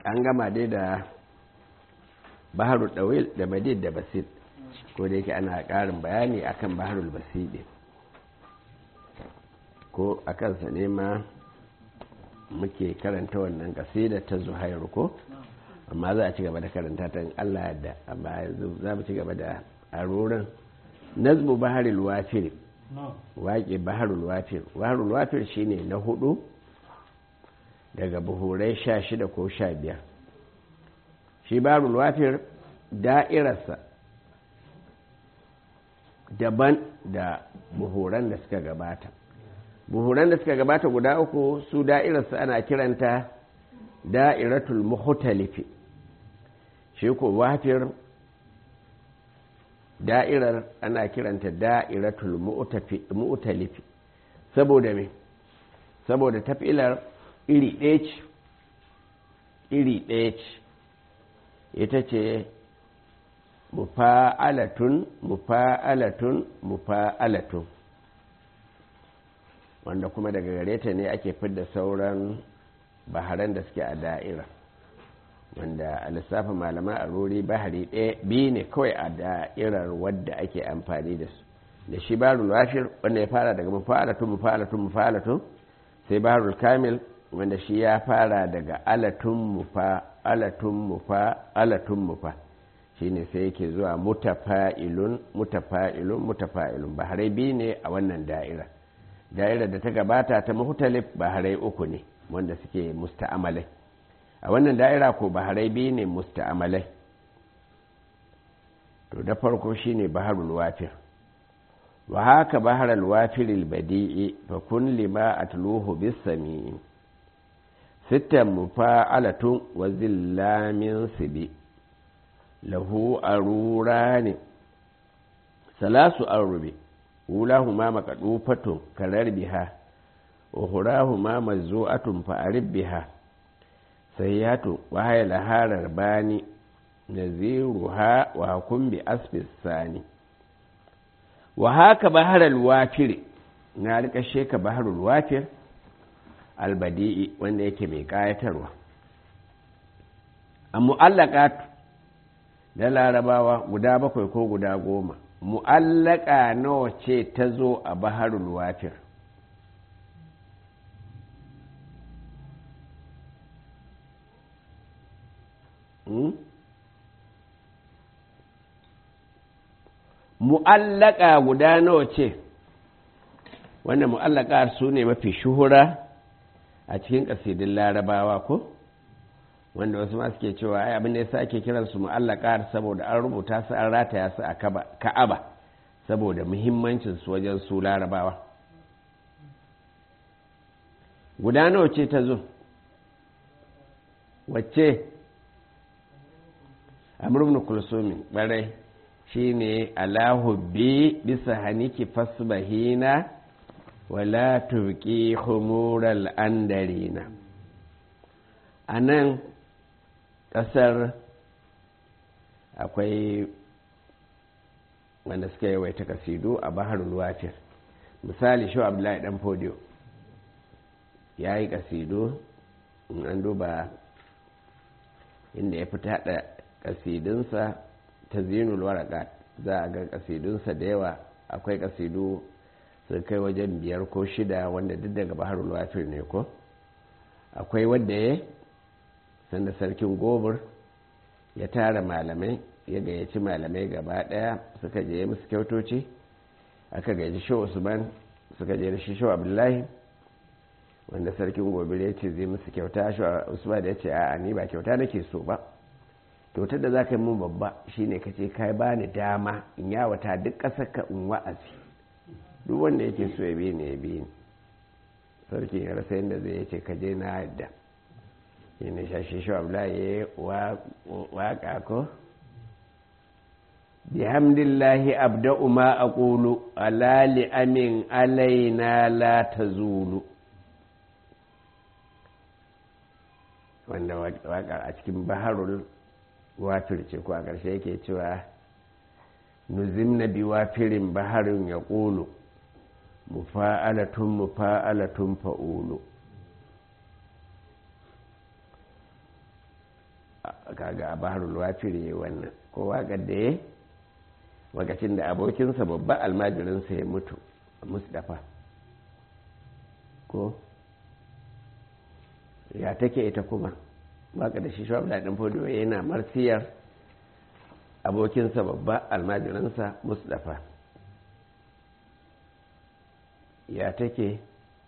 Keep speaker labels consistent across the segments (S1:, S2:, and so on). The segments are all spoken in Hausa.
S1: an gama dai da baharul dawil da madid da basit ko da yake ana ƙarin bayani akan baharul basidi ko a kansa ne ma muke karanta wannan kasida ta zuhairu ko amma za a ci gaba da karanta ta Allah yadda amma yanzu za mu ci gaba da arorin nazmu baharul wafir waƙe baharul wafir baharul wafir shine na hudu daga buhurai sha shida ko sha biyar shi baharul wafir da'irarsa daban da buhuran da suka gabata buhuran da suka gabata guda uku su da'irarsa ana kiranta da'iratul muhtalifi shi ko wafir da'irar ana kiranta da'iratul mu'talifi saboda me saboda tafilar iri ɗaya ce iri ɗaya ce ita ce mufa'alatun mufa'alatun mufa'alatun wanda kuma daga gare ta ne ake fidda sauran baharan da suke a da'ira wanda a lissafin malaman a rori bahari ɗaya biyu ne kawai a da'irar wadda ake amfani da su da shi barul wafir wanda ya fara daga mufa'alatun mufa'alatun mufa'alatun sai barul kamil wanda shi ya fara daga alatun mufa alatun mufa alatun mufa shine sai yake zuwa mutafa'ilun mutafa'ilun mutafa'ilun baharai biyu ne a wannan da'ira da'ira da ta gabata ta muhtalif baharai uku ne wanda suke musta'amalai a wannan da'ira ko baharai biyu ne musta'amalai to da farko shine baharul wafir wa haka baharul wafiril badi'i fa kun lima atluhu bis sami'i sittan mufa'alatun wa zillamin sibi lahu arurani salasu arrubi ulahuma makadufatun karar biha wa hurahuma mazzu'atun fa'arib biha sayyatu wa haya laharar bani naziruha wa hukum bi asfis sani wa haka baharal wafir na rika sheka baharul wafir albadi'i wanda yake mai kayatarwa a mu'allaqat da larabawa guda bakwai ko guda goma mu'allaka nawa ce ta zo a baharul wafir mu'allaka guda nawa ce wanda mu'allaka su ne mafi shuhura a cikin ƙasidin larabawa ko wanda wasu ma suke cewa ai abin da yasa ake kiran su mu'allaka saboda an rubuta su an rataya su a ka'aba saboda muhimmancin su wajen su larabawa guda nawa ce ta zo wacce amr ibn kulsumi barai shine alahubbi bisa haniki fasbahina wala turki humural andarina a nan ƙasar akwai wanda suka yawaita kasidu a baharul wafir misali shi abdullahi dan fodiyo ya yi kasidu in an duba inda ya fita haɗa kasidunsa ta zinul waraka za a ga kasidunsa da yawa akwai kasidu sun kai wajen biyar ko shida wanda duk daga baharul wafir ne ko akwai wanda ya sanda sarkin gobir ya tara malamai ya gayyaci malamai gaba daya suka je musu kyautoci aka gayyaci shi usman suka je da shi shi abdullahi wanda sarkin gobir ya ce zai musu kyauta shi usman ya ce a'a ni ba kyauta nake so ba kyautar da za ka yi mun babba shine ka ce kai ba ni dama in yawata duk ƙasar ka in wa'azi duk wanda yake so ya bi ni ya bi ni sarki ya rasa yadda zai yace ka je na yadda yana shashi shi abla ya yi waƙa ko bihamdillahi abda'u ma aqulu ala li amin alaina la tazulu wanda waƙar a cikin baharul wafir ce ko a ƙarshe yake cewa nuzim na bi wafirin baharin ya ƙulu mufa'alatun mufa'alatun fa'ulu kaga a baharul wafiri wannan ko waƙar da ya lokacin da abokinsa babba almajirinsa ya mutu mustapha ko ya take ita kuma waƙar da shi shi daɗin fodo yana marsiyar abokinsa babba almajirinsa mustapha ya take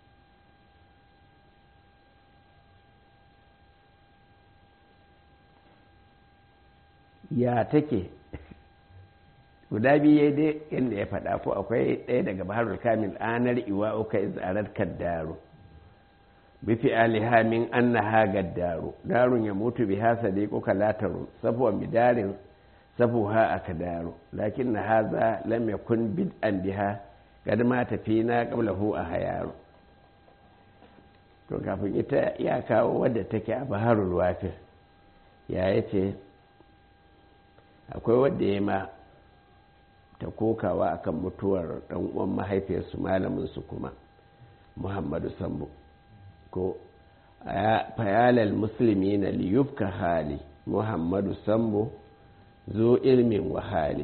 S1: ya take guda biyu dai inda ya faɗa ko akwai ɗaya daga baharul kamil anar iwa uka izarar kaddaro bifi aliha min annaha gaddaro darun ya mutu biha sadiquka lataru safuwan bidarin safuha akadaru lakin na haza lam yakun bid'an biha kad ma tafina qablahu a hayaru to kafin ita ya kawo wadda take a baharul wafir ya yace akwai wadda ya ma ta kokawa akan mutuwar dan uwan mahaifiyarsu malamin su kuma muhammadu sambo ko fayalal musulmi na liyufka hali muhammadu sambo zo ilmin wahali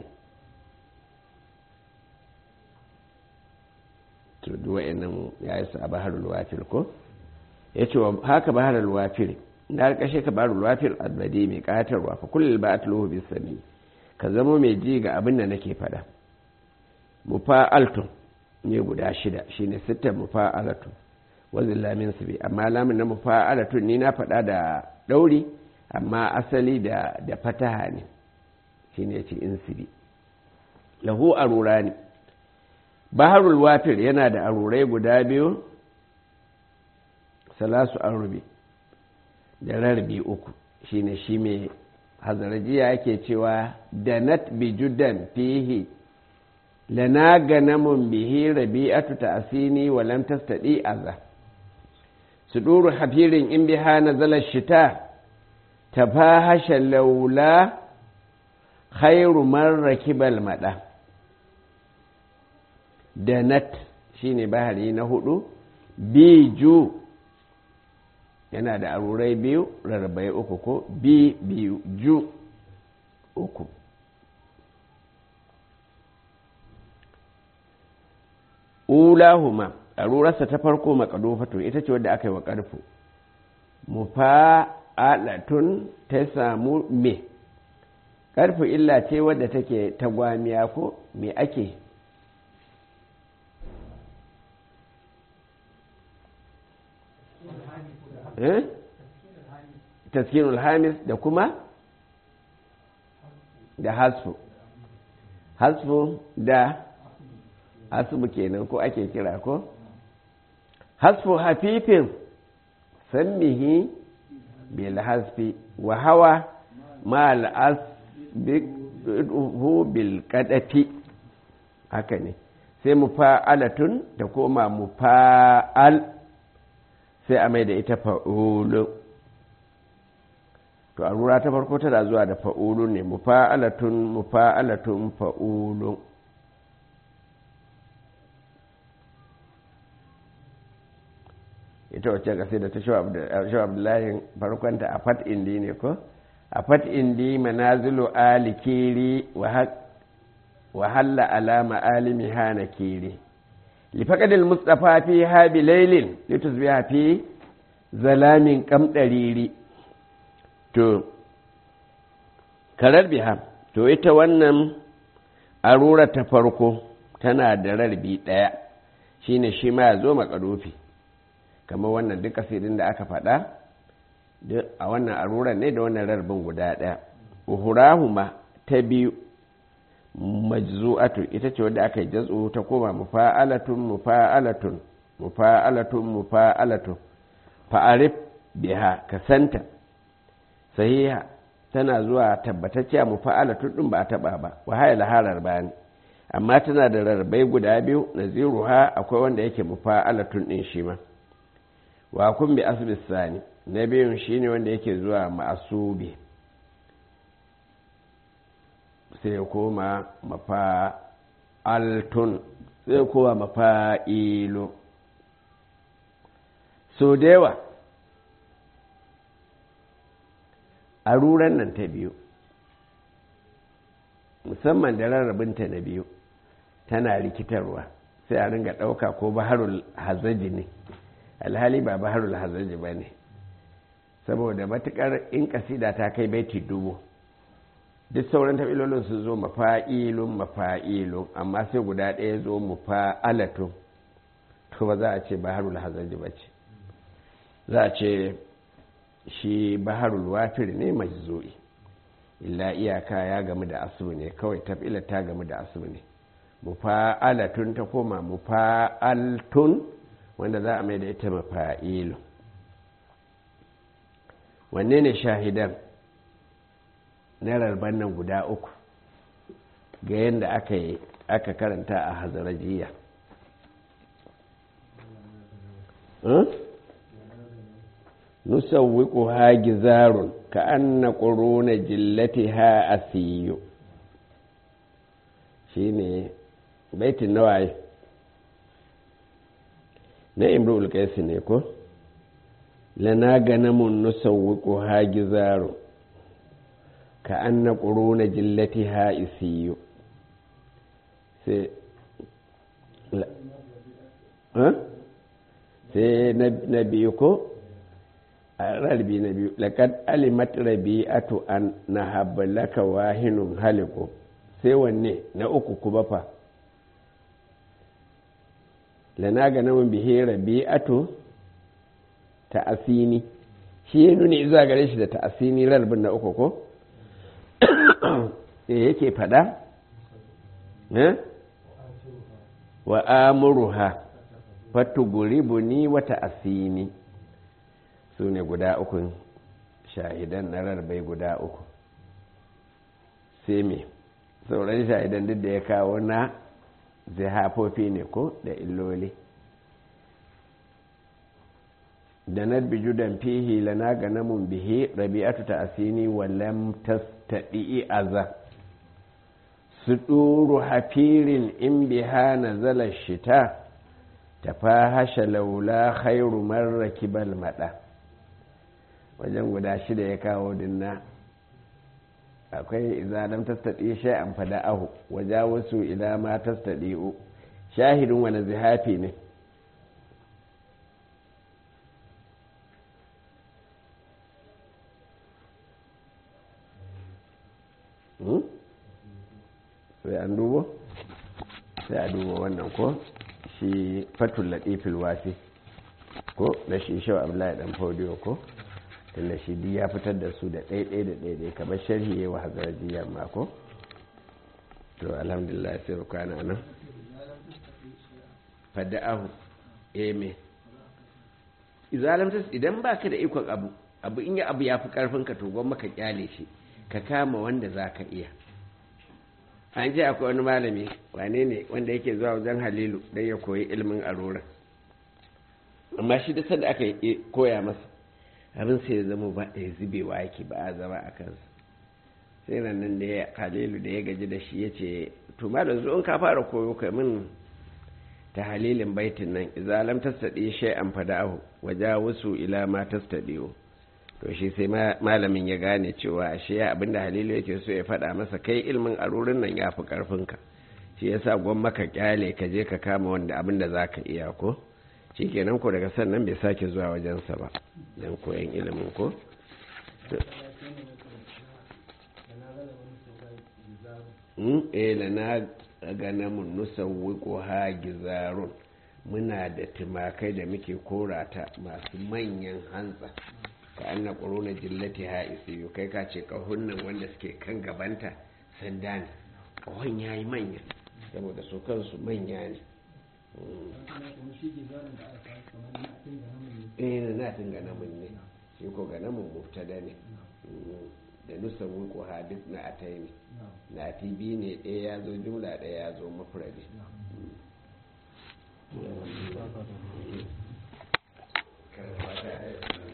S1: to duwa inan ya yi sa baharul wafir ko ya ce haka baharul wafir na kashe ka baharul wafir albadi mai katarwa fa kullum ba a tulohu bisani ka zama mai ji ga abin da nake fada mufa'altun ne guda shida shine sittan mufa'alatun wazin lamin su bi amma lamin na mufa'alatun ni na fada da ɗauri amma asali da da fataha ne shine ce insibi lahu arura ne baharul wafir yana da arurai guda biyu salasu arubi da rarbi uku shine shi mai hazarajiya yake cewa da nat bi judan fihi lana ganamun bihi rabi'atu ta'sini wa lam tastadi aza suduru hafirin in biha nazala shita tafahasha laula khairu man rakibal mada da nat shine bahari na hudu biju yana da arurai biyu rarrabai uku ko bi biyu ju uku ulahuma arurarsa ta farko makadofatu ita ce wadda aka yi wa ƙarfu mufa'alatun ta samu me ƙarfu illa ce wadda take tagwamiya ko me ake taskinul hamis da kuma da hasfu hasfu da hasfu kenan ko ake kira ko hasfu hafifin sannihi bil hasfi wa hawa ma al'asbihu bil kadafi haka ne sai mufa'alatun da koma mufa'al sai a mai da ita fa'ulu to a rura ta farko tana zuwa da fa'ulu ne mufa'alatun mufa'alatun fa'ulu ita wacce kasi da ta shi abdullahi farkonta a fat indi ne ko a fat indi manazilu alikiri wa halla alama alimi hana kiri لفقد المصطفى فيها بليل لتصبح في ظلام كم دريري to karar biha to ita wannan arura ta farko tana da rarbi ɗaya shine shi ma ya zo makarofi kamar wannan duk asirin da aka faɗa a wannan arura ne da wannan rarbin guda ɗaya uhurahuma ta biyu majzu'atu ita ce wadda aka yi jaz'u ta koma mufa'alatun mufa'alatun mufa'alatun mufa'alatun fa'arif biha ka santa sahiha tana zuwa tabbatacciya mufa'alatun din ba a taba ba wa haya laharar bani amma tana da rarrabai guda biyu naziruha akwai wanda yake mufa'alatun din shi ma wa kun bi asbis sani na biyun shine wanda yake zuwa ma'asubi sai ya koma mafa'altun sai ya koma mafa'ilo so da yawa aruran nan ta biyu musamman da rarrabinta na biyu tana rikitarwa sai a ringa ɗauka ko baharul hazaji ne alhali ba baharul hazaji ba ne saboda matukar in kasida ta kai baiti dubu duk sauran tabilolin su zo mafa'ilun mafa'ilun amma sai guda ɗaya zo mufa'alatun to ba za a ce baharul hazaji ba ce za a ce shi baharul wafir ne majzu'i illa iyaka ya gamu da asu ne kawai tafila ta gamu da asu ne mufa'alatun ta koma mufa'altun wanda za a mai da ita mafa'ilu wanne ne shahidan na rarban nan guda uku ga yadda aka yi aka karanta a hazarajiya nusawwiku ha gizarun ka anna ƙuruna jillati ha asiyo shi ne baitin nawaye na imru ulkaisi ne ko lana ganamun nusawwiku ha gizarun ka anna ƙuruna jillati ha isiyo sai sai na biyu ko a rarbi na biyu laƙad alimat rabi'atu an na habbalaka wahinun haliku sai wanne na uku kuma fa lana ga namun bihe rabi'atu ta asini shi ya nuni zuwa gare shi da ta asini rarbin na uku ko da yake fada wa amuruha fatuguribuni wata asini su ne guda ukun shahidan na rarbai guda uku sai me sauran shahidan duk da ya kawo na zihafofi ne ko da illoli da na bijudan fihi lana ga namun bihi rabi'atu ta asini walam tastaɗi aza su ɗuru hafirin in biha na zalar shita ta fahasha laula khairu marraki bal maɗa wajen guda shida ya kawo dinna akwai izalam tastaɗi shay'an fada ahu waja wasu ila ma tastaɗi'u shahidin wani zihafi ne sai an dubo sai a duba wannan ko shi fatul latifil wasi ko na shi shawa abdullahi dan fodiyo ko tunda shi duk ya fitar da su da ɗaiɗai da ɗaiɗai kamar sharhi ya wa hazarajiyar mako to alhamdulillah sai kwana nan fadda'ahu eme izalamtas idan baka da ikon abu abu in ya abu ya fi karfin ka to gwamma ka kyale shi ka kama wanda za ka iya an ce akwai wani malami wane ne wanda yake zuwa wajen halilu don ya koyi ilimin arora amma shi da sanda aka koya masa abin sai ya zama ba ya zubewa yake ba a zama a kansa sai nan da ya halilu da ya gaji da shi ya ce to ma da zo in ka fara koyo ka min ta halilin baitin nan izalam tastaɗi shay'an fada'ahu waja wasu ila ma tastaɗiyo to shi sai malamin ya gane cewa ashe abinda halilu yake so ya faɗa masa kai ilmin arurin nan ya fi ƙarfinka shi yasa gwan maka kyale ka je ka kama wanda abinda za ka iya ko shi kenan ko daga sannan bai sake zuwa wajensa ba don koyan ilimin ko eh na gana mun nusawwiqu ha gizarun muna da tumakai da muke korata masu manyan hantsa ka anna quruna jillati ha isiyu kai ka ce kahunnan wanda suke kan gabanta sanda ne kahon yayi manya saboda su kansu manya ne eh na tun ga namun ne shi ko ga namun mubtada ne da nusan wuku hadis na atai ne na tibi ne ɗaya ya zo jumla ɗaya ya zo mafuradi karfata